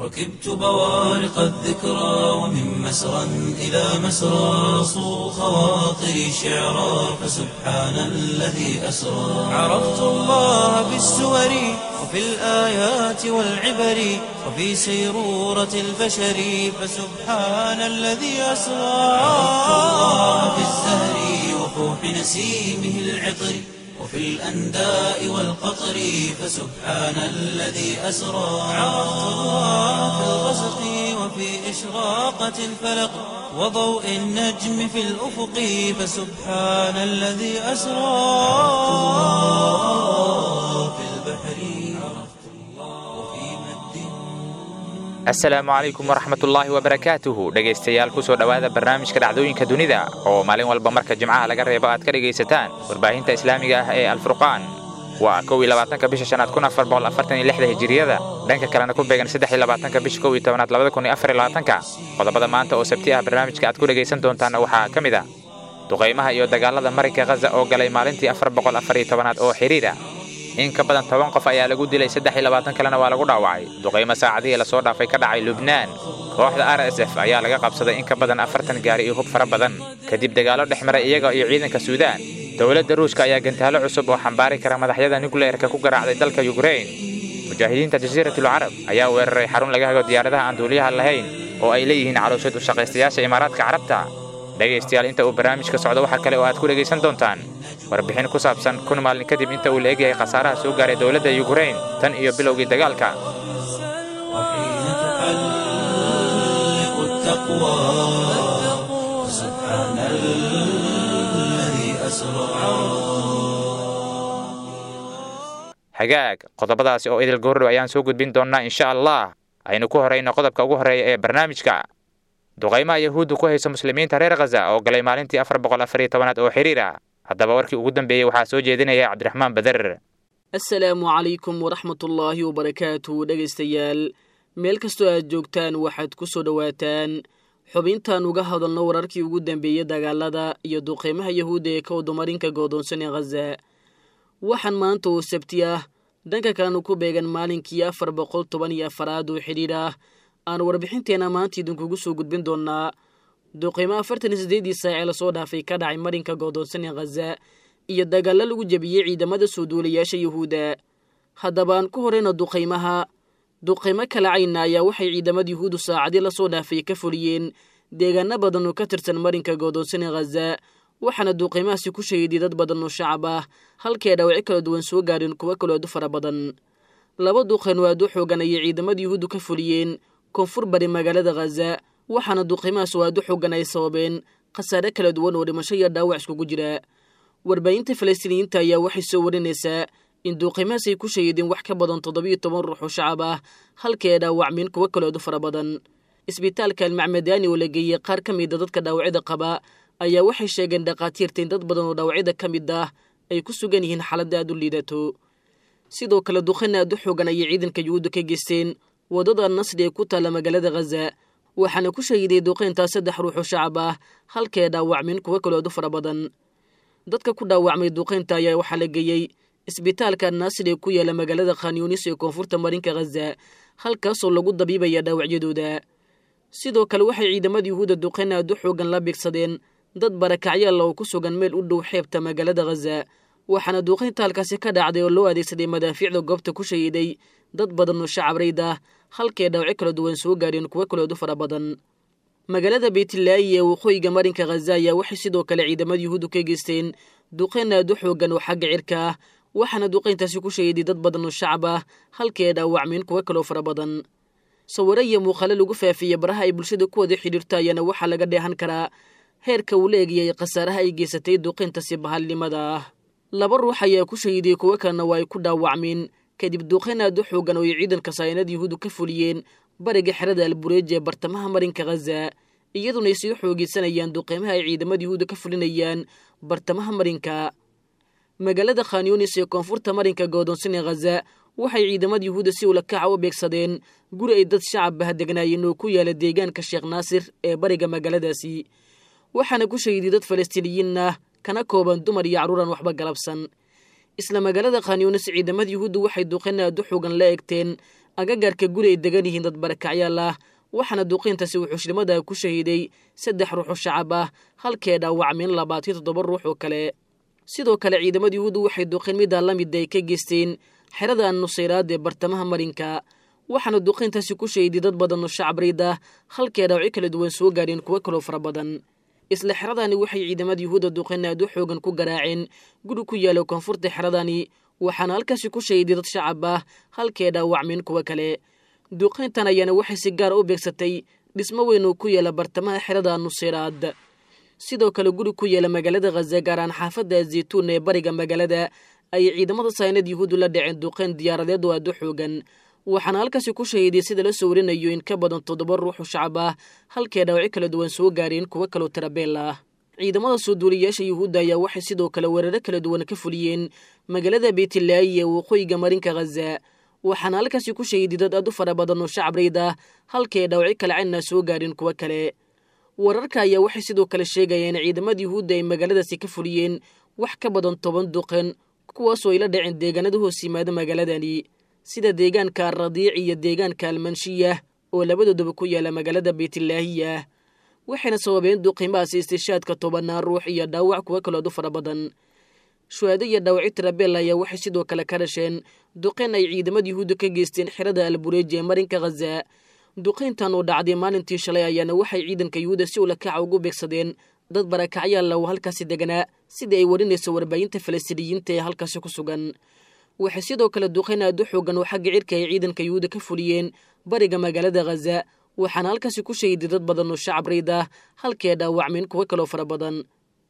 ركبت بوارق الذكرى ومن مسرى إلى مسرى صو خواطري شعرا فسبحان الذي أسرى عرفت الله بالسور وفي الآيات والعبر وفي سيرورة البشر فسبحان الذي أسرى عرفت الله بالزهر وفوح نسيمه العطر وفي الأنداء والقطر فسبحان الذي أسرى عرفت الله في الغسق وفي إشراقة الفلق وضوء النجم في الأفق فسبحان الذي أسرى في البحر عرفت الله وفي مد asalaamu calaykum waraxmatullaahi wabarakaatuhu dhegaystayaal kusoo dhowaada barnaamijka dhacdooyinka dunida oo maalin walba marka jimcaha laga reebo aad ka dhegaysataan warbaahinta islaamiga ah ee alfurqaan waa kow iyo labaatanka bisha shanaad kun afar boqol afartan iyo lixda hijiriyada dhanka kalena ku beegan saddex iyo labaatanka bisha kow iyo tobanaad labada kun iyo afar iyo labaatanka qodobada maanta oo sabti ah barnaamijka aad ku dhegaysan doontaana waxaa ka mid ah duqaymaha iyo dagaalada marinka khaza oo galay maalintii afar boqol afar iyo tobanaad oo xidhiira in ka badan toban qof ayaa lagu dilay saddex iyo labaatan kalena waa lagu dhaawacay duqaymo saacadihii lasoo dhaafay ka dhacay lubnaan kooxda r s f ayaa laga qabsaday in ka badan afartan gaari iyo hub fara badan kadib dagaallo dhex maray iyaga iyo ciidanka suudaan dowladda ruushka ayaa gantaalo cusub oo xambaari kara madaxyada nukleerka ku garaacday dalka yukrain mujaahidiinta jasiiratul carab ayaa weeraray xarun laga hago diyaaradaha aan duuliyaha lahayn oo ay leeyihiin calooshad u shaqaystayaasha imaaraadka carabta dhegaystayaal inta uu barnaamijka socdo waxaa kale oo aad ku dhegaysan doontaan warbixin ku saabsan kun maalin kadib inta uu la egyahay khasaaraha soo gaaray dowladda yukrain tan iyo bilowgii dagaalka وحين تحلق التقوى فسبحان الذي أسرى hagaag qodobadaasi oo idil goordhow ayaan soo gudbin doonnaa insha allah aynu ku horayno qodobka ugu horreeya ee barnaamijka duqaymaha yahuudda ku haysa muslimiinta reer khaza oo galay maalintii afar boqol afar iyo tobanaad oo xiriir ah haddaba warkii ugu dambeeyey waxaa soo jeedinaya cabdiraxmaan bader asalaamu calaykum waraxmatullaahi wabarakaatu dhegaystayaal meel kastoo aad joogtaan waxaad ku soo dhowaataan xubintaan uga hadalno wararkii ugu dambeeyey dagaalada iyo duqeymaha yahuudda ee ka wadumarinka goodoonsan ee khaza waxaan maanta oo sabti ah dhanka kalenu ku beegan maalinkii afar boqol toban iyo afaraad oo xidhiidh ah aan warbixinteenna maanta idinkugu soo gudbin doonnaa duqeymo afartan iyo siddeedii saac ee lasoo dhaafay ka dhacay marinka goodoonsan ee khaza iyo dagaallo lagu jebiyey ciidamada soo duulayaasha yuhuudda haddaba aan ku horeyno duqaymaha duqaymo kala cayna ayaa waxay ciidamada yuhuuddu saacadii lasoo dhaafay ka fuliyeen deegaano badan oo ka tirsan marinka goodoonsan ee khaza waxaana duqaymahaasi ku shahiiday dad badan oo shacab ah halkii ay dhaawacyo kala duwan soo gaareen kuwo kaloo aad u fara badan laba duqayn oo aad u xoogan ayay ciidamada yuhuuddu ka fuliyeen koonfur bari magaalada khaza waxaana duqaymahaas oo aad u xoogan ay sababeen khasaare kala duwan oo dhimasho iyo dhaawac iskugu jira warbaahinta falastiiniyiinta ayaa waxay soo warinaysaa in duuqimahaas ay ku shahiideen wax ka badan toddobiyo toban ruux oo shacab ah halkii ay dhaawacmeen kuwo kaloo aad u fara badan isbitaalka almacmadaani oo la geeyey qaar ka mida dadka dhaawacyada qaba ayaa waxay sheegeen dhakhaatiirta in dad badan oo dhaawacyada ka mid ah ay ku sugan yihiin xaaladda aad u liidato sidoo kale duqayn aad u xoogan ayay ciidanka yuhuudda ka geysteen waddada nasri ee ku taalla magaalada khaza waxaana ku shahiiday duqayntaa saddex ruux oo shacab ah halkii ay dhaawacmeen kuwo kaloo aad u fara badan dadka ku dhaawacmay duqaynta ayaa waxaa la geeyey isbitaalka naasir ee ku yaala magaalada khanyunis ee koonfurta marinka khaza halkaasoo lagu dabiibaya dhaawacyadooda sidoo kale waxay ciidamada yuhuudda duqayn aad u xoogan la bigsadeen dad barakacyaalla oo ku sugan meel u dhow xeebta magaalada khaza waxaana duuqaynta halkaasi ka dhacday oo loo adeegsaday madaafiicda goobta ku shahiiday dad badan oo shacabreyd ah halkii dhaawacyo kala duwan soo gaareen kuwo kalood u fara badan magaalada beytlaayi ee waqooyiga marinka khaza ayaa waxay sidoo kale ciidamada yuhuuddu ka geysteen duqayn aad u xoogan oo xagga cirka ah waxaana duqayntaasi ku shahiiday dad badan oo shacab ah halkii ay dhaawacmeen kuwo kaloo fara badan sawiro iyo muuqaalo lagu faafiyey baraha ay bulshada ku wada xidhiirto ayaana waxaa laga dheehan karaa heerka uu la egiyay khasaaraha ay geysatay duqayntaasi bahalnimada ah laba ruux ayaa ku shahiiday kuwo kalena waa ay ku dhaawacmeen kadib duqayn aad u xoogan oo ay ciidanka saayinada yuhuuddu ka fuliyeen bariga xerada albureej ee bartamaha marinka khaza iyaduna ay sii xoogeysanayaan duqeymaha ay ciidamada yuhuudda ka fulinayaan bartamaha marinka magaalada khanyunis ee koonfurta marinka goodoonsan ee khaza waxay ciidamada yuhuudda si ulakaca u beegsadeen guri ay dad shacab ah degnaayeen oo ku yaala deegaanka sheekh naasir ee bariga magaaladaasi waxaana ku shahiiday dad falastiiniyiin ah kana kooban dumar iyo carruuran waxba galabsan isla magaalada khanyunis ciidamada yuhuuddu waxay duqayn aad u xoogan la egteen agagaarka guri ay degan yihiin dad barakacyaal ah waxaana duqeyntaasi wuxuushnimada ku shahiiday saddex ruux oo shacab ah halkee dhaawacmeen labaatiyo toddoba ruux oo kale sidoo kale ciidamada yuhuuddu waxay duqeyn middaa la mid ay ka geysteen xerada nusayraad ee bartamaha marinka waxaana duqeyntaasi ku shahiday dad badan oo shacab riid ah halkee dhaawacyo kala duwan soo gaadheen kuwo kaloo fara badan isla xeradani waxay ciidamada yuhuudda duqeyn aad u xoogan ku garaaceen guri ku yaala koonfurta xeradani waxaana halkaasi ku shahiday dad shacab ah halkee dhaawacmeen kuwo kale duqeyntan ayaana waxay si gaara u beegsatay dhismo weyn oo ku yaala bartamaha xerada nusayraad sidoo kale guri ku yaala magaalada khaza gaaraan xaafadda zaytuun ee bariga magaalada ayay ciidamada saynad yuhuuddu la dhaceen duqeyn diyaaradeed oo aad u xoogan waxaana halkaasi ku shahiiday sida la soo warinayo in ka badan toddoba ruux oo shacab ah halkee dhaawacyo kala duwan soo gaareen kuwo kaloo tirabeel ah ciidamada soo duuliyayaasha yuhuudda ayaa waxay sidoo kale weeraro kala duwan ka fuliyeen magaalada beytlaayi ee waqooyiga marinka khaza waxaana halkaasi ku shahiiday dad aad u fara badan oo shacab riid ah halkee dhaawacyo kale cayna soo gaareen kuwo kale wararka ayaa waxay sidoo kale sheegayeen ciidamada yuhuudda ay magaaladaasi ka fuliyeen wax ka badan toban duqen kuwaasoo ay la dhaceen deegaanada hoos yimaada magaaladani sida deegaanka radiic iyo deegaanka almanshiyah oo labadoodaba ku yaala magaalada beytlaahiya waxayna sababeen duqiimahaasi istishaadka tobanaan ruux iyo dhaawac kuwo kaloo aad u fara badan shuhaado iyo dhaawacyo tirabeel ayaa waxay sidoo kale ka dhasheen duqeyn ay ciidamada yuhuudda ka geysteen xerada albureeji ee marinka khaza duqeyntan oo dhacday maalintii shalay ayaana waxay ciidanka yuhuudda si ula kaca ugu beegsadeen dad barakacyaal oo halkaasi deganaa sida ay warinayso warbaahinta falastiiniyiinta ee halkaasi ku sugan waxay sidoo kale duqeyn aad u xoogan oo xagga cirka ay ciidanka yuhuudda ka fuliyeen bariga magaalada khaza waxaana halkaasi ku shahiday dad badan oo shacab riid ah halkee dhaawacmeen kuwo kaloo fara badan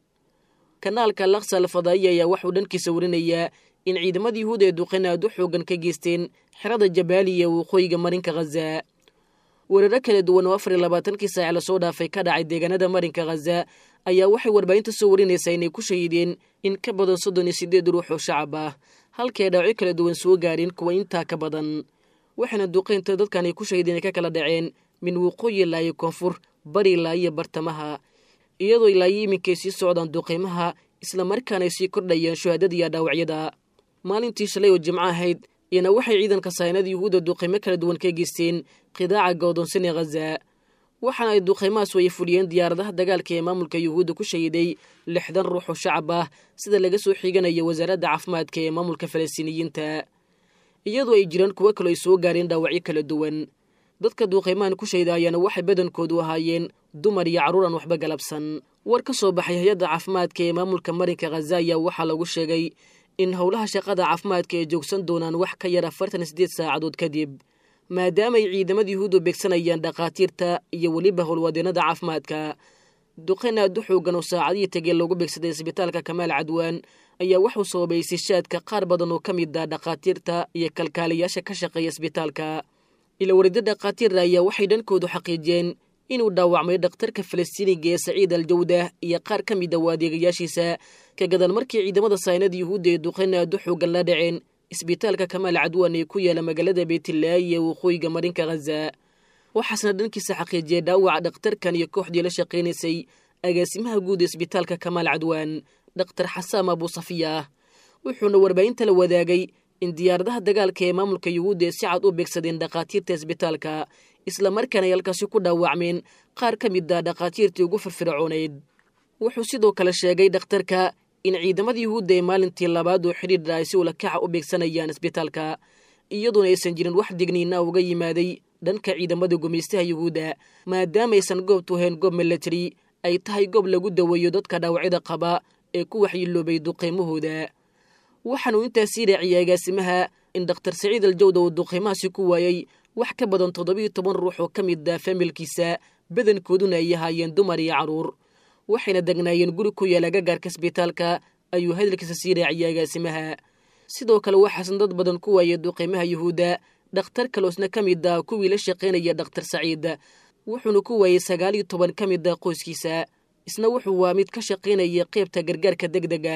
kanaalka laksa alfadaa'iya ayaa waxuu dhankiisa warinayaa in ciidamada yuhuud ee duqeyn aad u xoogan ka geysteen xerada jabaaliya ee waqooyiga marinka khaza weeraro kala duwan oo afar iyo labaatankii saac lasoo dhaafay ka dhacay deegaanada marinka khaza ayaa waxay warbaahinta soo warinaysaa inay ku shahiideen in ka badan soddon iyo siddeed ruux oo shacab ah halkee dhaawacyo kala duwan soo gaareen kuwa intaa ka badan waxayna duqeynta dadkan ay ku shahiideen ay ka kala dhaceen min waqooyi ilaayo koonfur bari ilaayo bartamaha iyadoo ilaayo iminkay sii socdaan duqeymaha islamarkaana ay sii kordhayaan shuhaadada iyo dhaawacyada maalintii shalay oo jimco ahayd iyana waxay ciidanka saynada yuhuudda duqeymo kala duwan ka geysteen qidaaca go'doonsan ee khaza waxaana ay duqeymahaas way fuliyeen diyaaradaha dagaalka ee maamulka yuhuudda ku shahiiday lixdan ruux oo shacab ah sida laga soo xiiganayo wasaaradda caafimaadka ee maamulka falastiiniyiinta iyadoo ay jiraan kuwo kaloo ay soo gaareen dhaawacyo kala duwan dadka duuqeymahan ku shayda ayaana waxay badankoodu ahaayeen dumar iyo carruur aan waxba galabsan war ka soo baxay hay-adda caafimaadka ee maamulka marinka khaza ayaa waxaa lagu sheegay in howlaha shaqada caafimaadka ay joogsan doonaan wax ka yar afartan sideed saacadood kadib maadaama ay ciidamada yuhuuddu beegsanayaan dhakhaatiirta iyo weliba howlwadeennada caafimaadka duqeyn aad u xoogan oo saacadihii tegee loogu beegsaday isbitaalka kamaal cadwaan ayaa waxuu sababay sishaadka qaar badan oo ka mid ah dhakhaatiirta iyo kalkaaliyaasha ka shaqeeya isbitaalka ila warida dhakhaatiirna ayaa waxay dhankoodu xaqiijiyeen inuu dhaawacmay dhakhtarka falastiiniga ee saciid al jawdah iyo qaar ka mid a waadeegayaashiisa ka gadan markii ciidamada saynada yuhuudda ee duqeyn aad u xoogan la dhaceen isbitaalka kamaal cadwaan ee ku yaala magaalada beytlaayi ee waqooyiga marinka khaza waxaasna dhankiisa xaqiijiyay dhaawaca dhakhtarkan iyo kooxdii la shaqaynaysay agaasimaha guud ee isbitaalka kamaal cadwaan dhakhtar xasaam abuusafiya wuxuuna warbaahinta la wadaagay in diyaaradaha dagaalka ee maamulka yuhuudda ee si cad u beegsadeen dhakhaatiirta isbitaalka islamarkaana ay halkaasi ku dhaawacmeen qaar ka mid a dhakhaatiirtii ugu firfircoonayd wuxuu sidoo kale sheegay dhakhtarka in ciidamada yuhuudda ee maalintii labaad oo xidhiidha ay si ulakaca u beegsanayaan isbitaalka iyadoona aysan jirin wax digniina uga yimaaday dhanka ciidamada gumaystaha yuhuudda maadaama aysan goobtu ahayn goob milatari ay tahay goob lagu daweeyo dadka dhaawacyada qaba ee ku waxyiloobay duqeymahooda waxaanuu intaasii raaciyay agaasimaha in dhakhtar saciid aljawda uu duqeymahaasi ku waayey wax ka badan toddobiiyo toban ruux oo ka mid ah familkiisa badankooduna ay ahaayeen dumar iyo carruur waxayna degnaayeen guri ku yaala gagaarka isbitaalka ayuu hadalkiisa sii raaciyay agaasimaha sidoo kale waxaasan dad badan ku waayay duqeymaha yuhuudda dhakhtar kaloosna ka mid ah kuwii la shaqaynaya dhakhtar saciid wuxuuna ku waayey sagaal iyo toban ka mid ah qoyskiisa isna wuxuu waa mid ka shaqaynaya qaybta gargaarka deg dega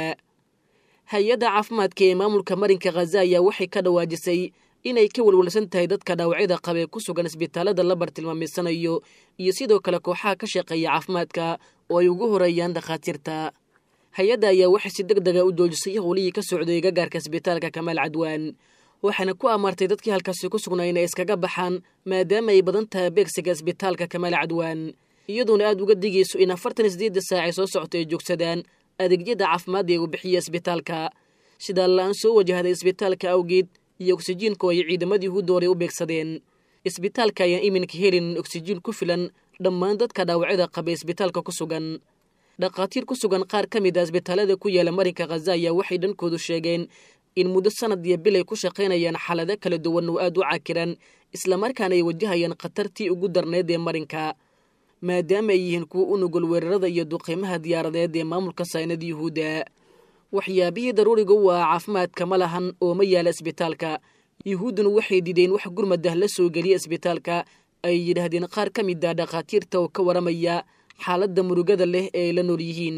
hay-adda caafimaadka ee maamulka marinka khaza ayaa waxay ka dhawaajisay inay ka walwalsan tahay dadka dhaawacyada qabee ku sugan isbitaalada la bartilmaamaysanayo iyo sidoo kale kooxaha ka shaqeeya caafimaadka oo ay ugu horeeyaan dhakhaatiirta hay-adda ayaa waxay si deg dega u joojisay howlihii ka socday gagaarka isbitaalka kamaal cadwaan waxaana ku amartay dadkii halkaasi ku sugnaa inay iskaga baxaan maadaama ay badan tahay beegsiga isbitaalka kamaal cadwaan iyadoona aad uga digayso in afartan isdeedda saac ay soo socto ay joogsadaan adeegyada caafimaadda ee uu bixiya isbitaalka sidaa la-aan soo wajahday isbitaalka awgeed iyo oksijiinku ay ciidamadii yuhuudda hore u beegsadeen isbitaalka ayaan iminka helin oksijiin ku filan dhammaan dadka dhaawacyada qaba isbitaalka ku sugan dhakhaatiir ku sugan qaar ka mid a isbitaalada ku yaala marinka khaza ayaa waxay dhankoodu sheegeen in muddo sanad iyo bil ay ku shaqaynayaan xaalado kala duwan oo aad u cakiran islamarkaana ay wajahayaan khatartii ugu darneyd ee marinka maadaama ay yihiin kuwo u nugul weerarada iyo duqiimaha diyaaradeed ee maamulka saynada yuhuudda waxyaabihii daruuriga u ah caafimaadka ma lahan oo ma yaala isbitaalka yuhuudduna waxay dideen wax gurmadah la soo geliya isbitaalka ay yidhaahdeen qaar ka mid a dhakhaatiirta oo ka waramaya xaaladda murugada leh ee ay la nool yihiin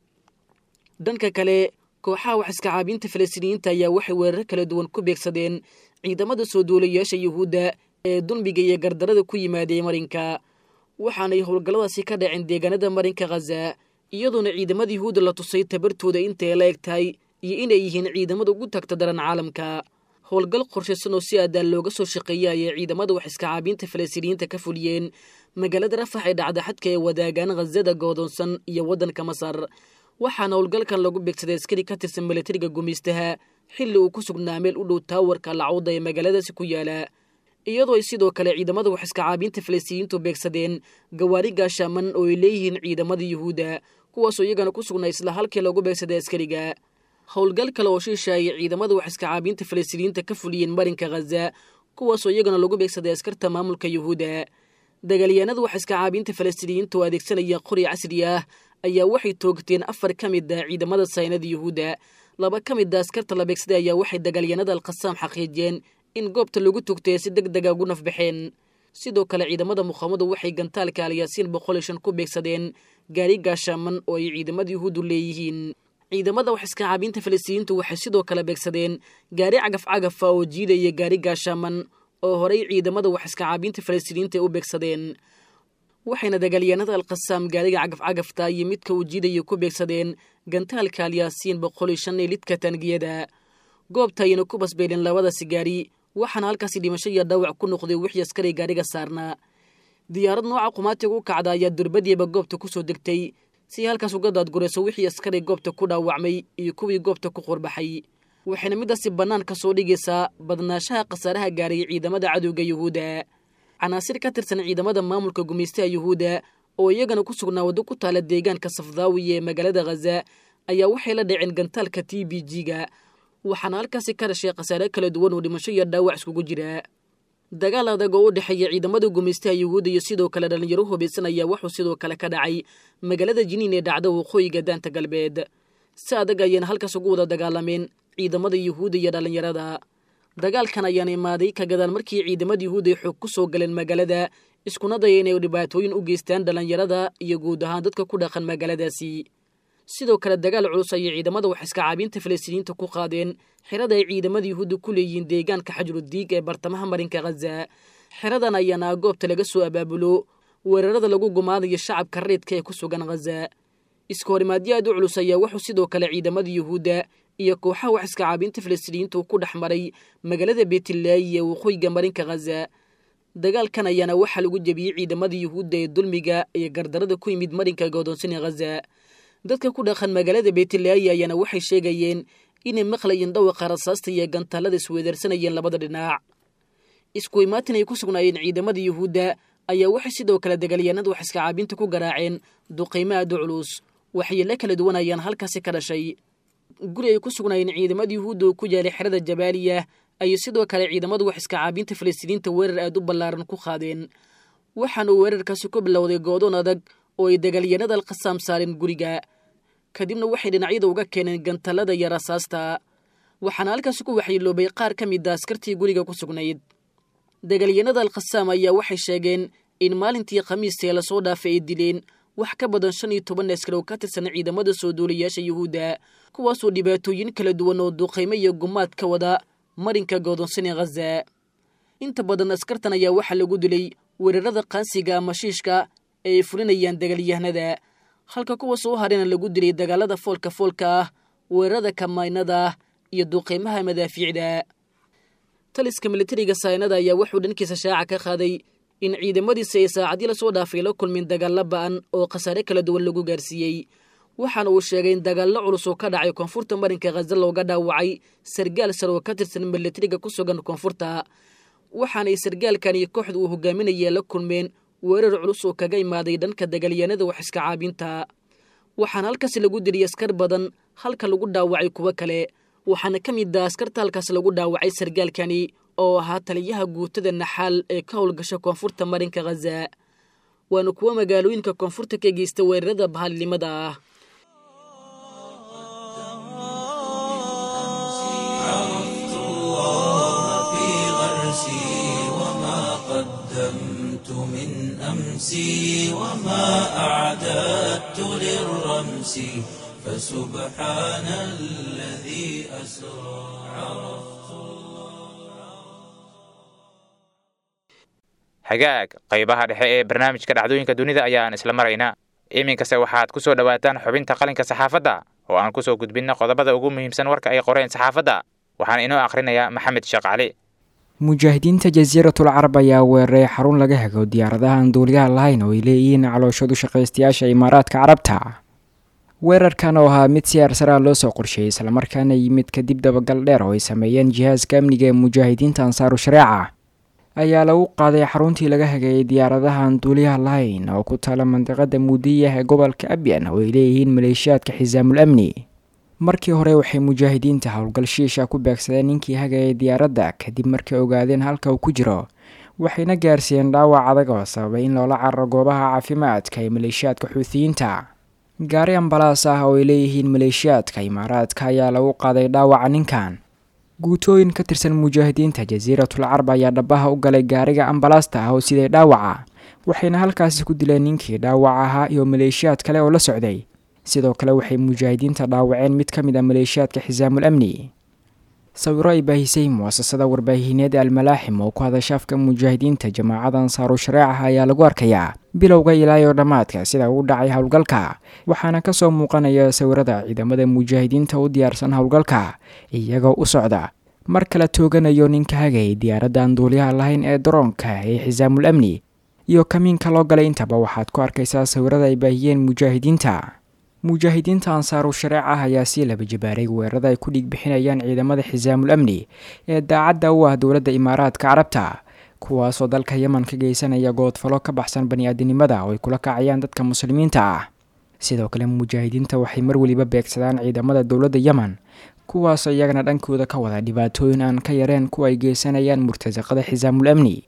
dhanka kale kooxaha wax iska caabinta falastiiniyiinta ayaa waxay weerar kala duwan ku beegsadeen ciidamada soo duulayaasha yuhuudda ee dulmiga iyo gardarada ku yimaadee marinka waxaanay howlgalladaasi ka dhaceen deegaanada marinka khaza iyadoona ciidamada yuhuudda la tusay tabartooda intay la eg tahay iyo inay yihiin ciidamada ugu tagta daran caalamka howlgal qorshaysan oo si aadaan looga soo shaqeeya ayay ciidamada wax iska caabinta falastiiniyiinta ka fuliyeen magaalada rafax ee dhacda xadka ee wadaagaan khazada goodoonsan iyo waddanka masar waxaana howlgalkan lagu beegsaday askari ka tirsan milatariga gumaystaha xilli uu ku sugnaa meel u dhow taawarka lacawda ee magaaladaasi ku yaala iyadoo ay sidoo kale ciidamada wax iska caabinta falastiiniyiintu beegsadeen gawaari gaashaaman oo ay leeyihiin ciidamada yuhuudda kuwaasoo iyagana ku sugnaa isla halkii lagu beegsaday askariga howlgal kale oo shiisha ay ciidamada wax iska caabinta falastiiniyiinta ka fuliyeen marinka khaza kuwaasoo iyagana lagu beegsaday askarta maamulka yuhuudda dagaalyahanada wax iska caabinta falastiiniyiinta oo adeegsanaya qori casri ah ayaa waxay toogteen afar ka mid a ciidamada saynada yuhuudda laba ka mid a askarta la beegsaday ayaa waxay dagaalyanada alkhasaam xaqiijiyeen in goobta lagu togtay si deg dega ugu nafbaxeen sidoo kale ciidamada muqaamadu waxay gantaalka alyaasiin boqol iyo shan ku beegsadeen gaari gaashaaman oo ay ciidamada yuhuuddu leeyihiin ciidamada wax iska caabinta falastiiniyiintu waxay sidoo kale beegsadeen gaari cagaf cagafa oo jiidaya gaari gaashaaman oo horey ciidamada wax iska caabinta falastiiniyiinta u beegsadeen waxayna dagaalyahanada alkhasaam gaariga cagafcagafta iyo midka uu jiidaya ku beegsadeen gantaalka alyaasiin boqol iyo shan ee lidka taangiyada goobta ayayna ku basbeeleen labadaasi gaari waxaana halkaasi dhimasho iyo dhaawac ku noqday wixii askari gaariga saarnaa diyaarad nooca qumaatiga u kacda ayaa durbadiiba goobta ku soo degtay si halkaas uga daadgurayso wixii askari goobta ku dhaawacmay iyo kuwii goobta ku qurbaxay waxayna midaasi bannaan ka soo dhigaysaa badnaashaha khasaaraha gaarayay ciidamada cadowga yuhuudda canaasir ka tirsan ciidamada maamulka gumaystaha yuhuudda oo iyagana ku sugnaa waddo ku taala deegaanka safdaawiya ee magaalada khaza ayaa waxay la dhaceen gantaalka t b g-ga waxaana halkaasi ka dhashay khasaare kala duwan oo dhimasho iyo dhaawac iskugu jira dagaal adag oo u dhexeeya ciidamada gumaystaha yuhuudda iyo sidoo kale dhallinyaro hubaysan ayaa wuxuu sidoo kale ka dhacay magaalada jiniin ee dhacda waqooyiga daanta galbeed si adag ayayna halkaas ugu wada dagaalameen ciidamada yuhuudda iyo dhallinyarada dagaalkan ayaana imaaday ka gadaal markii ciidamada yuhuudda ay xoog ku soo galeen magaalada iskuna daya inay dhibaatooyin u geystaan dhallinyarada iyo guud ahaan dadka ku dhaqan magaaladaasi sidoo kale dagaal culus ayay ciidamada wax iska caabinta falastiiniyiinta ku qaadeen xerada ay ciidamada yuhuudda ku leeyihiin deegaanka xajrudiig ee bartamaha marinka khaza xeradan ayaana goobta laga soo abaabulo weerarada lagu gumaadayo shacabka reedka ee ku sugan khaza iska horimaadyo aad u culus ayaa wuxuu sidoo kale ciidamada yuhuudda iyo kooxaha wax iska caabinta falastiiniyiinta uu ku dhex maray magaalada beetilaayi ee waqooyiga marinka khaza dagaalkan ayaana waxaa lagu jebiyey ciidamada yuhuudda ee dulmiga iyo gardarada ku yimid marinka godoonsani khaza dadka ku dhaqan magaalada beetilaayi ayaana waxay sheegayeen inay maqlayeen dhawaqa rasaasta iyo gantaalada isweedaarsanayeen labada dhinac isku imaatin ay ku sugnaayeen ciidamada yuhuudda ayaa waxay sidoo kale dagaalyahanada wax iska caabinta ku garaaceen duqaymo aad u culus waxyeelo kala duwan ayaan halkaasi ka dhashay guri ay ku sugnaayeen ciidamada yuhuudda oo ku yaalay xerada jabaaliya ayay sidoo kale ciidamadu wax iska caabinta falastiiniinta weerar aad u ballaaran ku qaadeen waxaana uu weerarkaasi ku bilowday goodoon adag oo ay dagaalyahanada alkhasaam saareen guriga kadibna waxay dhinacyada uga keeneen gantallada iyo rasaasta waxaana halkaasi ku waxyeeloobay qaar ka mid a askartii guriga ku sugnayd dagaalyahanada alkhasaam ayaa waxay sheegeen in maalintii khamiistee lasoo dhaafay ay dileen wax ka badan shan iyo toban askar oo ka tirsan ciidamada soo duulayaasha yuhuudda kuwaasoo dhibaatooyin kala duwan oo duqaymo iyo gumaad ka wada marinka godoonsani khaza inta badan askartan ayaa waxaa lagu dilay weerarada qaansiga ama shiishka ee ay fulinayaan dagaalyahanada halka kuwa soo harena lagu dilay dagaalada foolka foolka ah weerarada kamaynada ah iyo duqaymaha madaafiicda taliska militariga saynada ayaa wuxuu dhankiisa shaaca ka qaaday in ciidamadiisa ay saacadii lasoo dhaafay la kulmin dagaallo ba'an oo khasaare kala duwan lagu gaarsiiyey waxaana uu sheegay in dagaallo culus oo ka dhacay koonfurta marinka khaza looga dhaawacay sargaal sar oo ka tirsan militariga ku sugan koonfurta waxaanay sargaalkan iyo kooxda uu hogaaminaya la kulmeen weerar culus oo kaga imaaday dhanka dagaalyahanada wax iska caabinta waxaana halkaasi lagu diriyay askar badan halka lagu dhaawacay kuwo kale waxaana ka mid ah askarta halkaas lagu dhaawacay sargaalkani oo ahaa taliyaha guutada naxaal ee ka howlgasha koonfurta marinka khaza waana kuwo magaalooyinka koonfurta ka geysta weerarada bahalnimada ah عرفت الله في غرسي وما قدمت من أمسي وما أعددت للرمس فسبحان الذي أسرى hagaag qaybaha dhexe ee barnaamijka dhacdooyinka dunida ayaan isla maraynaa iminkase waxaad ku soo dhowaataan xubinta qalinka saxaafadda oo aan kusoo gudbinna qodobada ugu muhiimsan warka ay qoreen saxaafadda waxaan inoo akhrinayaa maxamed sheekh cali mujaahidiinta jasiiratul carab ayaa weeraray xarun laga hego diyaaradaha aan duuliyaha lahayn oo ay leeyihiin calooshadu shaqaystayaasha imaaraadka carabta weerarkan oo ahaa mid si aarsaraa loo soo qorsheeyey islamarkaana yimid kadib dabagal dheer oo ay sameeyeen jihaaska amniga ee mujaahidiinta ansaaru shareeca ayaa lagu qaaday xaruntii laga hagayay diyaaradaha aan duuliyaha lahayn oo ku taala mandiqada muudiyah ee gobolka abyan oo ay leeyihiin maleeshiyaadka xisaamul amni markii hore waxay mujaahidiinta howlgal shiisha ku beegsadeen ninkii hagayay diyaaradda kadib markay ogaadeen halka uu ku jiro waxayna gaarsiiyeen dhaawac adag oo sababay in loola cararo goobaha caafimaadka ee maleeshiyaadka xuutiyiinta gaari ambalaas ah oo ay leeyihiin maleeshiyaadka imaaraadka ayaa lagu qaaday dhaawaca ninkan guutooyin ka tirsan mujaahidiinta jasiiratul carab ayaa dhabaha u galay gaariga ambalaasta ah oo siday dhaawaca waxayna halkaasi ku dileen ninkii dhaawac ahaa iyo maleeshiyaad kale oo la socday sidoo kale waxay mujaahidiinta dhaawaceen mid ka mid a maleeshiyaadka xisaamul amni sawiro ay baahisay muasasada warbaahineed almalaaxim oo ku hadasha afka mujaahidiinta jamaacada ansaaru shareecaha ayaa lagu arkayaa bilowga ilaayo dhammaadka sida uu dhacay howlgalka waxaana kasoo muuqanaya sawirada ciidamada mujaahidiinta u diyaarsan howlgalka iyagoo u socda mar kale tooganayo ninka hagayay diyaaradda aan duuliyaha lahayn ee daroonka ee xisaamul amni iyo kamiinka loo galay intaba waxaad ku arkaysaa sawirada ay baahiyeen mujaahidiinta mujaahidiinta ansaaru shareec ah ayaa sii laba jabaaray weerarada ay ku dhiig bixinayaan ciidamada xisaamul amni ee daacadda u ah dowladda imaaraadka carabta kuwaasoo dalka yeman ka geysanaya goodfalo ka baxsan bani-aadinimada oo ay kula kacayaan dadka muslimiinta ah sidoo kale mujaahidiinta waxay mar weliba beegsadaan ciidamada dowladda yeman kuwaasoo iyagana dhankooda ka wada dhibaatooyin aan ka yareen kuwa ay geysanayaan murtasaqada xisaamul amni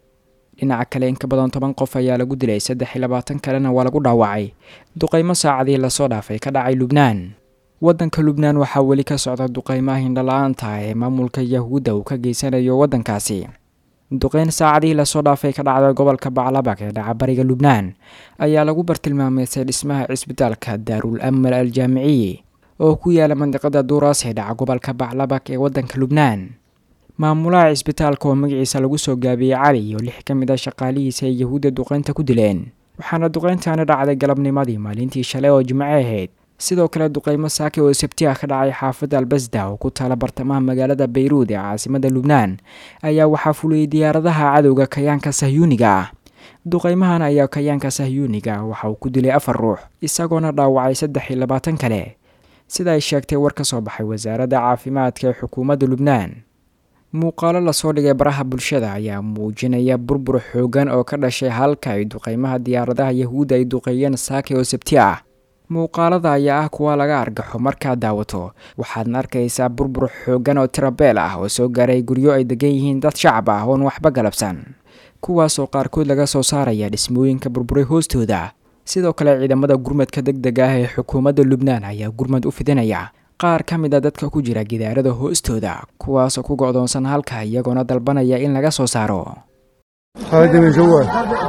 dhinaca kale in ka badan toban qof ayaa lagu dilay saddex iyo labaatan kalena waa lagu dhaawacay duqaymo saacadii lasoo dhaafay ka dhacay lubnaan waddanka lubnaan waxaa weli ka socda duqaymaha hindhala-aanta ee maamulka yahuudda uu ka geysanayo waddankaasi duqeyn saacadihii lasoo dhaafay ka dhacda gobolka baclabak ee dhaca bariga lubnaan ayaa lagu bartilmaameysay dhismaha cisbitaalka daarul amal al jaamiciyi oo ku yaala mandiqada duuraas ee dhaca gobolka baclabak ee waddanka lubnaan maamulaha cisbitaalka oo magaciisa lagu soo gaabiyey cali iyo lix ka mid a shaqaalihiisa ay yahuudda duqeynta ku dileen waxaana duqeyntaani dhacday galabnimadii maalintii shalay oo jimce ahayd sidoo kale duqeymo saake oo sabti ah ka dhacay xaafadda albasda oo ku taala bartamaha magaalada bayruud ee caasimada lubnaan ayaa waxaa fuliyey diyaaradaha cadowga kayaanka sahyuuniga ah duqeymahan ayaa kayaanka sahyuuniga waxa uu ku dilay afar ruux isagoona dhaawacay saddex iyo labaatan kale sida ay sheegtay war ka soo baxay wasaaradda caafimaadka ee xukuumadda lubnaan muuqaalo lasoo dhigay baraha bulshada ayaa muujinaya burbur xoogan oo ka dhashay halka ay duqeymaha diyaaradaha yahuudda ay duqeeyeen saake oo sabti ah muuqaalada ayaa ah kuwa laga argaxo markaad daawato waxaadna arkaysaa burbur xoogan oo tirabeel ah oo soo gaaray guryo ay degan yihiin dad shacab ah oon waxba galabsan kuwaasoo qaarkood laga soo saaraya dhismooyinka burburay hoostooda sidoo kale ciidamada gurmadka deg deg ah ee xukuumadda lubnaan ayaa gurmad u fidinaya qaar ka mid a dadka ku jira gidaarada hoostooda kuwaasoo ku go'doonsan halka iyagoona dalbanaya in laga soo saaro هذا من جوا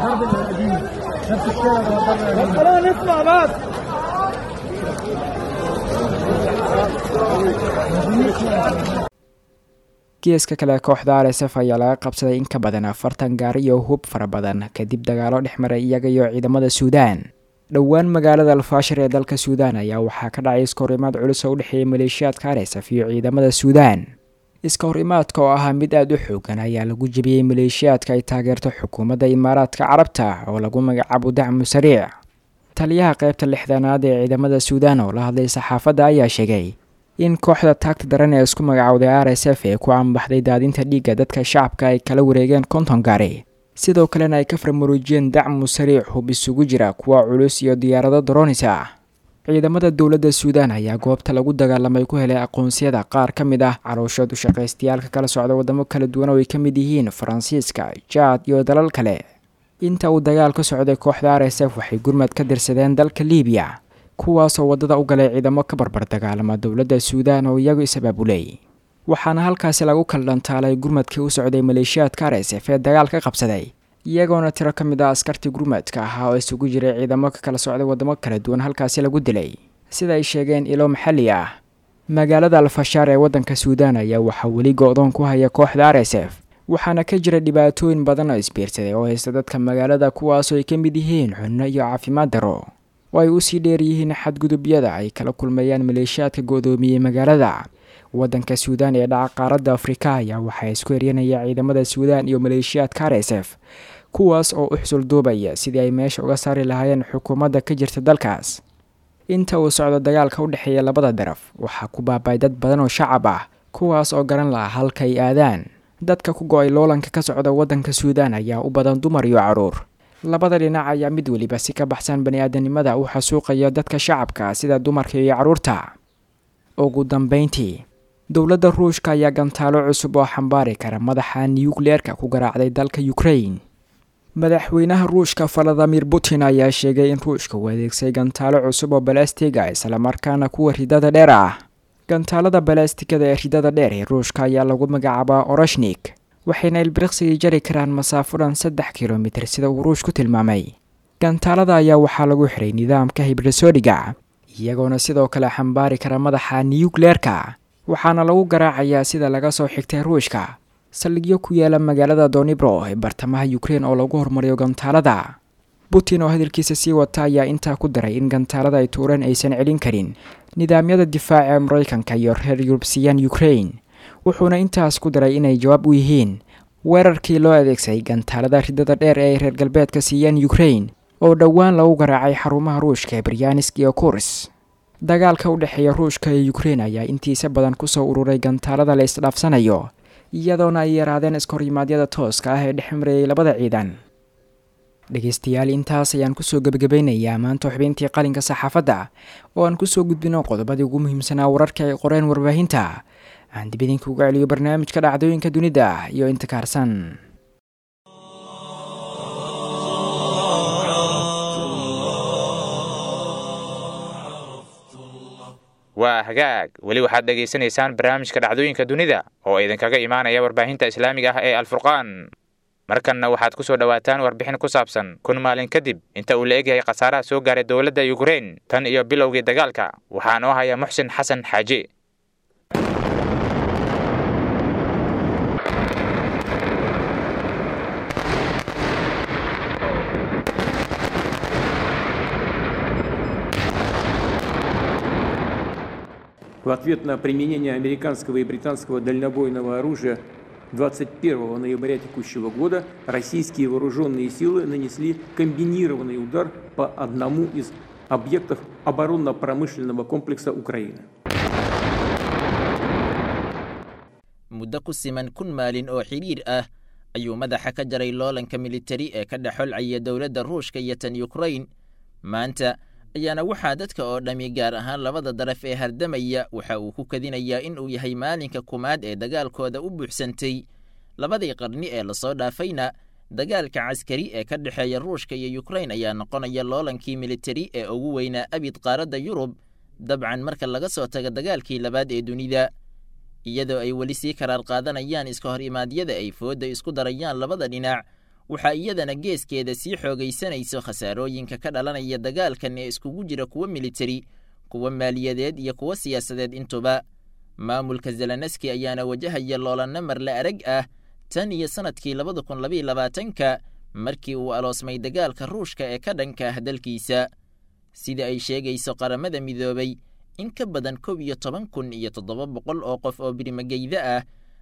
geeska kale kooxda r s f ayaa laga qabsaday in ka badan afartan gaari iyo hub fara badan kadib dagaalo dhex maray iyaga iyo ciidamada suudaan dhowaan magaalada alfaashir ee dalka suudaan ayaa waxaa ka dhacay iskahorimaad culus oo u dhexeeyay maleeshiyaadka r s f iyo ciidamada suudaan iska hor imaadka oo ahaa mid aada u xoogan ayaa lagu jebiyey maleeshiyaadka ay taageerto xukuumadda imaaraadka carabta oo lagu magacaabo dacmu sariic taliyaha qaybta lixdanaad ee ciidamada suudaan oo la hadlay saxaafadda ayaa sheegay in kooxda taagta daran ee isku magacowday r s f ee ku ambaxday daadinta dhiigga dadka shacabka ay kala wareegeen konton gaari sidoo kalena ay ka farmaruujiyeen dacmu sariic hub isugu jira kuwa culus iyo diyaarado doronis ah ciidamada dowladda suudaan ayaa goobta lagu dagaalamay ku helay aqoonsiyada qaar ka mid ah calooshoodu shaqaystayaalka kala socda wadamo kala duwan oo ay ka mid yihiin faransiiska jaad iyo dalal kale inta uu dagaal ka socday kooxda r s f waxay gurmad ka dirsadeen dalka liibiya kuwaasoo waddada u galay ciidamo ka barbar dagaalama dowladda suudaan oo iyagu is-abaabulay waxaana halkaasi lagu kala dhantaalay gurmadkii u socday maleeshiyaadka r s f ee dagaal ka qabsaday iyagoona tiro ka mid ah askartii gurmadka ahaa oo isugu jiray ciidamo ka kala socday waddamo kala duwan halkaasi lagu dilay sida ay sheegeen ilo maxalli ah magaalada alfashaar ee waddanka suudaan ayaa waxaa weli go-doon ku haya kooxda r s f waxaana ka jira dhibaatooyin badan oo isbiirsaday oo haysta dadka magaalada kuwaasoo ay ka mid yihiin cunno iyo caafimaad daro oo ay usii dheer yihiin xadgudubyada ay kala kulmayaan maleeshiyaadka go-doomiyey magaalada waddanka suudaan ee dhaca qaaradda afrika ayaa waxaa isku eryanaya ciidamada suudaan iyo maleeshiyaadka r s f kuwaas oo u xusul duubaya sidii ay meesha uga saari lahaayeen xukuumadda ka jirta dalkaas inta uu socdo dagaalka u dhexeeya labada daraf waxaa ku baabay dad badan oo shacab ah kuwaas oo garan laha halka ay aadaan dadka ku go-ay loolanka ka socda waddanka suudaan ayaa u badan dumar iyo caruur labada dhinac ayaa mid weliba si ka baxsan bani-aadanimada u xasuuqaya dadka shacabka sida dumarka iyo caruurta ugu dambeyntii dowladda ruushka ayaa gantaalo cusub oo xambaari kara madaxa nukleerka ku garaacday dalka ukrain madaxweynaha ruushka valadimir putin ayaa sheegay in ruushka uu adeegsay gantaalo cusub oo balastiga islamarkaana kuwa ridada dheer ah gantaalada balastigada ee ridada dheer ee ruushka ayaa lagu magacaabaa orashnik waxayna ilbiriqsigii jari karaan masaafo dhan saddex kilomitir sida uu ruush ku tilmaamay gantaalada ayaa waxaa lagu xiray nidaamka hibrisodiga iyagoona sidoo kale xambaari kara madaxa nukleerka waxaana lagu garaacayaa sida laga soo xigtay ruushka saldhigyo ku yaala magaalada donibro ee bartamaha ukrein oo lagu hormariyo gantaalada putin oo hadalkiisa sii wata ayaa intaa ku daray in gantaalada ay tuureen aysan celin karin nidaamyada difaaca ee maraykanka iyo reer yurubsiyaan ukrain wuxuuna intaas ku daray inay jawaab u yihiin weerarkii loo adeegsaday gantaalada ridada dheer ee ay reer galbeedka siiyeen ukrain oo dhowaan lagu garaacay xarumaha ruushka ee baryaanisk iyo kurs dagaalka u dhexeeya ruushka iyo ukrein ayaa intiisa badan kusoo ururay gantaalada la isdhaafsanayo iyadoona ay yaraadeen iskahorrimaadyada tooska ah ee dhex marayay labada ciidan dhegeystayaal intaas ayaan kusoo gebagabeynayaa maanta xubintii qalinka saxaafadda oo aan kusoo gudbino qodobadii ugu muhiimsanaa wararka ay qoreen warbaahinta aan dib idinka uga celiyo barnaamijka dhacdooyinka dunida iyo inta kaarsan waa hagaag weli waxaad dhegaysanaysaan barnaamijka dhacdooyinka dunida oo idinkaga imaanaya warbaahinta islaamiga ah ee alfurqaan markanna waxaad ku soo dhowaataan warbixin ku saabsan kun maalin kadib inta uu la egyahay khasaaraha soo gaaray dowladda yukrain tan iyo bilowgii dagaalka waxaa noo haya muxsin xasan xaaje В ответ на применение американского и британского дальнобойного оружия 21 ноября текущего года российские вооруженные силы нанесли комбинированный удар по одному из объектов оборонно-промышленного комплекса Украины. muddo ku siman kun maalin oo xidhiir ah ayuu madaxa ka jaray loolanka militari ee ka dhexolcaya dowladda ruushka iyo tan yukrain maanta ayaana waxaa dadka oo dhammi gaar ahaan labada daraf ee hardamaya waxa uu ku kadinayaa in uu yahay maalinka kumaad ee dagaalkooda u buuxsantay labadii qarni ee lasoo dhaafayna dagaalka caskari ee ka dhexeeya ruushka iyo yukrain ayaa noqonaya loolankii militari ee ugu weynaa abid qaaradda yurub dabcan marka laga soo tago dagaalkii labaad ee dunida iyadoo ay weli sii karaar qaadanayaan iska hor imaadyada ay foodda isku darayaan labada dhinac waxaa iyadana geeskeeda sii xoogaysanayso khasaarooyinka ka dhalanaya dagaalkan ee iskugu jira kuwo militari kuwo maaliyadeed iyo kuwo siyaasadeed intuba maamulka zelenski ayaana wajahaya loolanno marle arag ah tan iyo sannadkii labada kun labaiyo labaatanka markii uu aloosmay dagaalka ruushka ee ka dhanka ah dalkiisa sida ay sheegayso qaramada midoobay in ka badan kow iyo toban kun iyo toddoba boqol oo qof oo birimageyda ah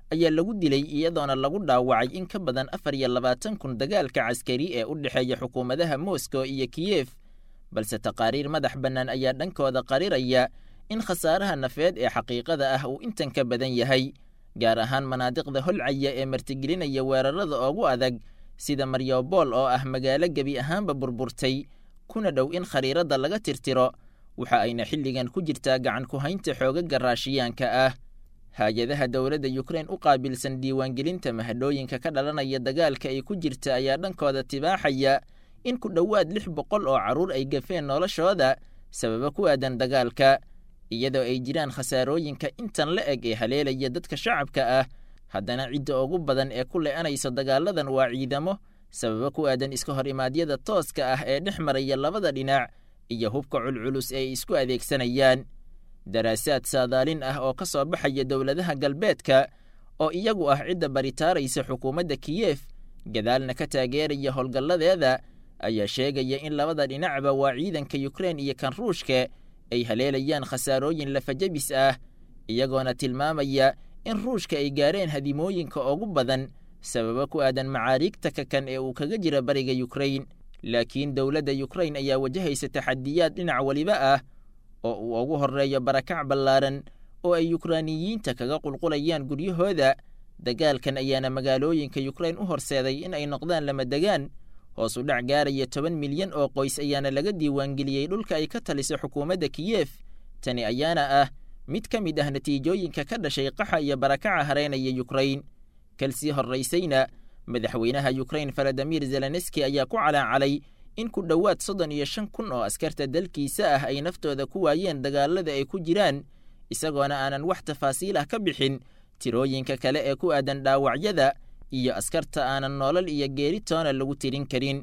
ayaa lagu dilay iyadoona lagu dhaawacay in ka badan afar iyo labaatan kun dagaalka caskari ee u dhexeeya xukuumadaha moscow iyo kiyef balse taqaariir madax bannaan ayaa dhankooda qariraya in khasaaraha nafeed ee xaqiiqada ah uu intan ka badan yahay gaar ahaan manaadiqda holcaya ee martigelinaya weerarada ugu adag sida maryobol oo ah magaalo gebi ahaanba burburtay kuna dhow in khariiradda laga tirtiro waxa ayna xilligan ku jirtaa gacan ku haynta xoogaga raashiyaanka ah hay-adaha dowladda yukrain u qaabilsan diiwaangelinta mahadhooyinka ka dhalanaya dagaalka ay ku jirta ayaa dhankooda tibaaxaya in ku dhowaad lix boqol oo carruur ay gafeen noloshooda sababo ku aadan dagaalka iyadoo ay jiraan khasaarooyinka intan la eg ee haleelaya dadka shacabka ah haddana cidda ugu badan ee ku le-anaysa dagaaladan waa ciidamo sababo ku aadan iska hor imaadyada tooska ah ee dhex maraya labada dhinac iyo hubka culculus ee ay isku adeegsanayaan daraasaad saadaalin ah oo ka soo baxaya dowladaha galbeedka oo iyagu ah cidda baritaaraysa xukuumadda kiyef gadaalna ka taageeraya howlgalladeeda ayaa sheegaya in labada dhinacba waa ciidanka yukrain iyo kan ruushka ay haleelayaan khasaarooyin lafajabis ah iyagoona tilmaamaya in ruushka ay gaareen hadimooyinka ugu badan sababo ku aadan macaariigta kakan ee uu kaga jira bariga yukrain laakiin dowladda yukrain ayaa wajahaysa taxadiyaad dhinac weliba ah oo uu ugu horreeyo barakac ballaaran oo ay yukraaniyiinta kaga qulqulayaan guryahooda dagaalkan ayaana magaalooyinka yukrain u horseeday in ay noqdaan lama degaan hoos u dhac gaaraya toban milyan oo qoys ayaana laga diiwaangeliyey dhulka ay ka taliso xukuumadda kiyef tani ayaana ah mid ka mid ah natiijooyinka ka dhashay qaxa iyo barakaca hareynaya yukrain kalsii horraysayna madaxweynaha yukrain faladimir zelenski ayaa ku calaacalay in ku dhowaad soddon iyo shan kun oo askarta dalkiisa ah ay naftooda ku waayeen dagaalada ay ku jiraan isagoona aanan wax tafaasiil ah ka bixin tirooyinka kale ee ku aadan dhaawacyada iyo askarta aanan noolal iyo geeri toona lagu tirin karin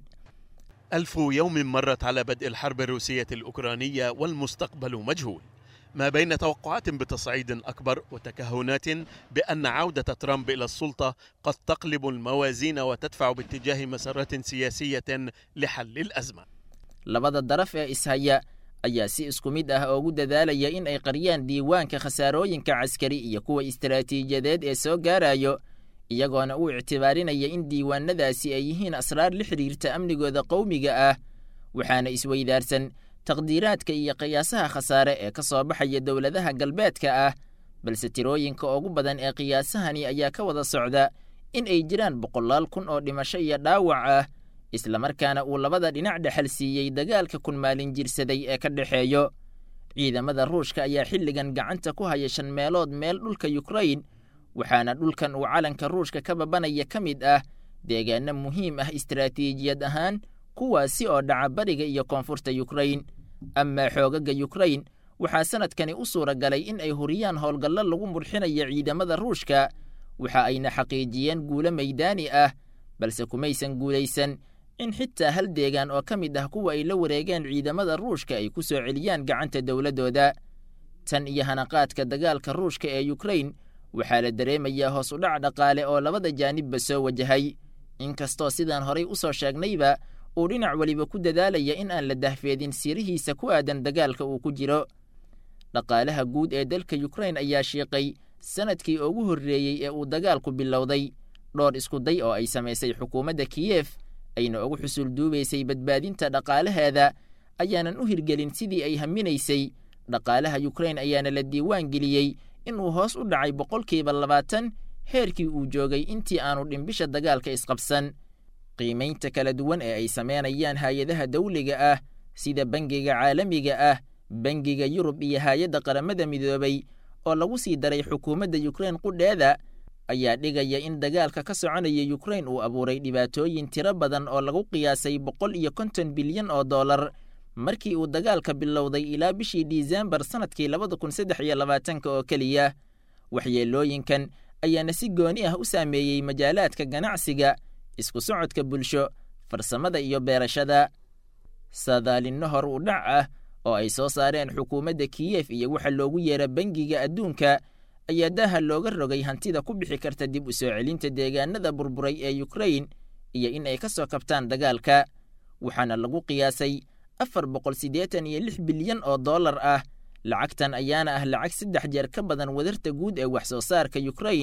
ألف يوم مرت على بدء الحرب الروسية الأوكرانية والمستقبل مجهول ما بين توقعات بتصعيد أكبر وتكهنات بأن عودة ترامب إلى السلطة قد تقلب الموازين وتدفع باتجاه مسارات سياسية لحل الأزمة labada daraf ee ishaya ayaa si isku mid ah ugu dadaalaya in ay qariyaan diiwaanka khasaarooyinka caskari iyo kuwa istaraatiijiyadeed ee soo gaarayo iyagoona u ictibaarinaya in diiwaanadaasi ay yihiin asraar la xidhiirta amnigooda qowmiga ah waxaana isweydaarsan taqdiiraadka iyo qiyaasaha khasaare ee ka soo baxaya dowladaha galbeedka ah balse tirooyinka ugu badan ee qiyaasahani ayaa ka wada socda in ay jiraan boqolaal kun oo dhimasho iyo dhaawac ah islamarkaana uu labada dhinac dhexal siiyey dagaalka kun maalin jirsaday ee ka dhexeeyo ciidamada ruushka ayaa xilligan gacanta ku haya shan meelood meel dhulka yukrain waxaana dhulkan uu calanka ruushka ka babanaya ka mid ah deegaano muhiim ah istaraatiijiyad ahaan kuwaasi oo dhaca bariga iyo koonfurta yukrain amaa xoogaga yukrain waxaa sanadkani u suura galay in ay huriyaan howlgallo lagu murxinayo ciidamada ruushka waxa ayna xaqiijiyeen guulo maydaani ah balse kumaysan guulaysan in xitaa hal deegaan oo ka mid ah kuwa ay la wareegeen ciidamada ruushka ay ku soo celiyaan gacanta dowladdooda tan iyo hanaqaadka dagaalka ruushka ee yukrain waxaa la dareemayaa hoos u dhac dhaqaale oo labada jaanibba soo wajahay inkastoo sidaan horay u soo sheegnayba uu dhinac weliba ku dadaalaya in aan la dahfeedin sirihiisa ku aadan dagaalka uu ku jiro dhaqaalaha guud ee dalka yukrain ayaa shiiqay sanadkii ugu horreeyey ee uu dagaalku bilowday dhowr iskuday oo ay samaysay xukuumadda kiyef ayna ugu xusul duubaysay badbaadinta dhaqaalaheeda ayaanan u hirgelin sidii ay haminaysay dhaqaalaha yukrain ayaana la diiwaan geliyey inuu hoos u dhacay boqolkiiba labaatan heerkii uu joogay intii aanu dhimbisha dagaalka isqabsan qiimaynta kala duwan ee ay sameynayaan hay-adaha dawliga ah sida bangiga caalamiga ah bangiga yurub iyo hay-adda qaramada midoobay oo lagu sii daray xukuumadda yukrain qudheeda ayaa dhigaya in dagaalka ka soconaya yukrain uu abuuray dhibaatooyin tiro badan oo lagu qiyaasay boqol iyo konton bilyan oo dollar markii uu dagaalka bilowday ilaa bishii disembar sannadkii labada kun saddex iyo labaatanka oo keliya waxyeelooyinkan ayaana si gooni ah u saameeyey majaalaadka ganacsiga isku socodka bulsho farsamada iyo beerashada saadaalinno hor u dhac ah oo ay soo saareen xukuumadda kiyef iyo waxa loogu yeera bangiga adduunka ayaa daaha looga rogay hantida ku bixi karta dib u soo celinta deegaanada burburay ee yukrain iyo in ay ka soo kabtaan dagaalka waxaana lagu qiyaasay afar boqol siddeetan iyo lix bilyan oo dollar ah lacagtan ayaana ah lacag saddex jeer ka badan wadarta guud ee wax soo saarka yukrain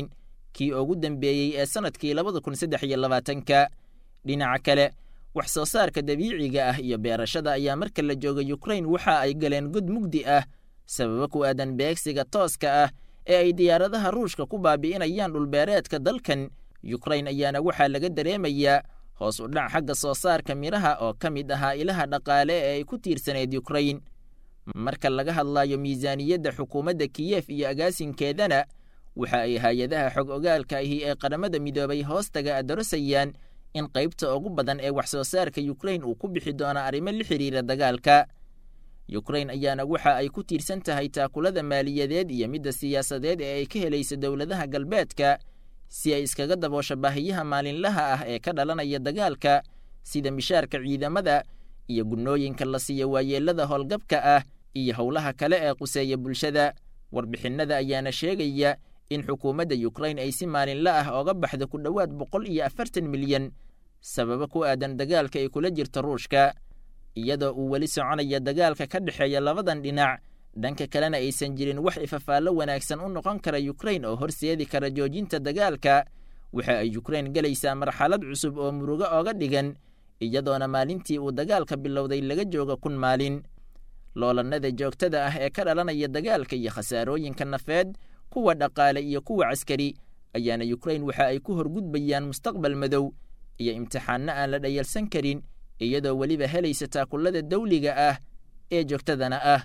kii ugu dambeeyey ee sannadkii labada kun saddex iyo labaatanka dhinaca kale wax soo saarka dabiiciga ah iyo beerashada ayaa marka la jooga yukrain waxa ay galeen god mugdi ah sababo ku aadan beegsiga tooska ah ee ay diyaaradaha ruushka ku baabi'inayaan dhulbeereedka dalkan yukrain ayaana waxaa laga dareemayaa hoos u dhac xagga soo saarka midhaha oo ka mid ahaa ilaha dhaqaale ee ay ku tiirsanayd yukrain marka laga hadlayo miisaaniyadda xukuumadda kiyef iyo agaasinkeedana waxa ay hay-adaha xog ogaalka ahi ee qaramada midoobay hoostaga adarosayaan in qaybta ugu badan ee wax soo saarka yukrain uu ku bixi doono arrimo la xidhiira dagaalka yukrain ayaana waxa ay ku tiirsan tahay taakulada maaliyadeed iyo midda siyaasadeed ee ay ka helaysa dowladaha galbeedka si ay iskaga daboosho baahiyaha maalinlaha ah ee ka dhalanaya dagaalka sida mishaarka ciidamada iyo gunnooyinka la siiyo waayeellada howlgabka ah iyo howlaha kale ee quseeya bulshada warbixinnada ayaana sheegaya in xukuumadda yukrain ay si maalinla ah ooga baxdo ku dhowaad boqol iyo afartan milyan sababo ku aadan dagaalka ay kula jirta ruushka iyadoo uu weli soconaya dagaalka ka dhexeeya labadan dhinac dhanka kalena aysan jirin wax ifafaallo wanaagsan u noqon kara yukrain oo horseedi kara joojinta dagaalka waxa ay yukrain gelaysaa marxalad cusub oo murugo ooga dhigan iyadoona maalintii uu dagaalka bilowday laga jooga kun maalin loolannada joogtada ah ee ka dhalanaya dagaalka iyo khasaarooyinka nafeed kuwa dhaqaale iyo kuwa caskari ayaana yukrain waxa ay ku horgudbayaan mustaqbal madow iyo imtixaanno aan la dhayalsan karin iyadoo weliba helaysa taakullada dawliga ah ee joogtadana ah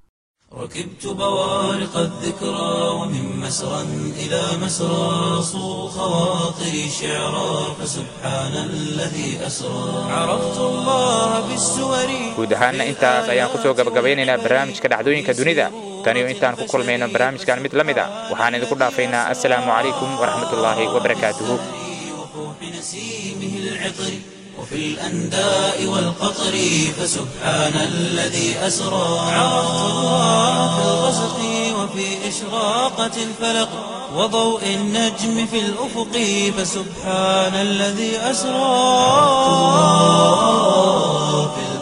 ركبت بوارق الذكرى ومن مسرى إلى مسرى صو خواطري شعرا فسبحان الذي أسرى عرفت الله بالسور guud ahaanna intaas ayaan ku soo gabagabeynaynaa barnaamijka dhacdooyinka dunida taniyo intaan ku kulmayno barnaamijkan mid la mid a waxaan idinku dhaafaynaa assalaamu calaykum waraxmatullaahi wabarakaatuhu وفوح نسيمه العطر وفي الأنداء والقطر فسبحان الذي أسرى عرفت الله في الغسق وفي إشراقة الفلق وضوء النجم في الأفق فسبحان الذي أسرى في